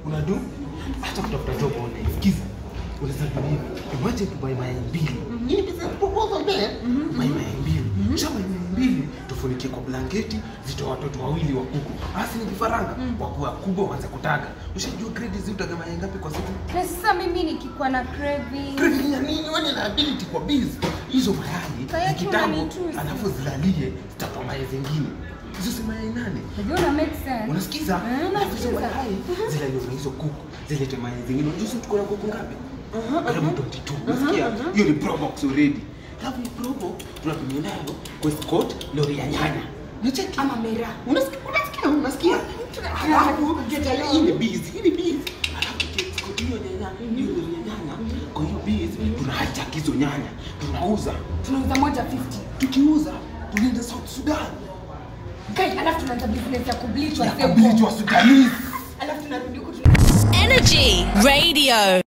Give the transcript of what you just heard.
unadu hata kutafuta job online sikiza unaweza do hivi imagine tu buy mayai mbili hii ni business proposal there buy mayai mbili shamba mayai mbili tufunikie kwa blanketi zitoa watoto wawili wa kuku basi ni vifaranga wakuwa kubwa waanze kutaga ushajua grade zi utaga mayai ngapi kwa siku Na sasa mimi nikikuwa na craving Craving ya nini wewe na ability kwa biz hizo mayai Kaya zikitambo unanitusi. alafu zilalie zitatoa mayai zingine hizo si mayai nane Unajua una make sense. unasikiza Eh, Alafu hizo nasikiza. mayai zilaliwa na hizo kuku zilete mayai zingine unajua sisi tuko na kuku ngapi karibu 22 unasikia hiyo ni pro box already alafu hii pro box tunatumia nayo kwa escort lori ya nyanya unacheki Ama mera. unasikia unasikia unasikia alafu hii ni biz hii ni biz alafu escort hiyo nyanya hiyo lori ya nyanya kwa hiyo biz tuna hijack hizo nyanya tunauza Tunauza moja 50. tukiuza tunaenda South Sudan Guys, alafu tunaanza business ya kubleach ya wasee huko. kubili wa Sudanese Alafu tunarudi huko tuna Energy Radio.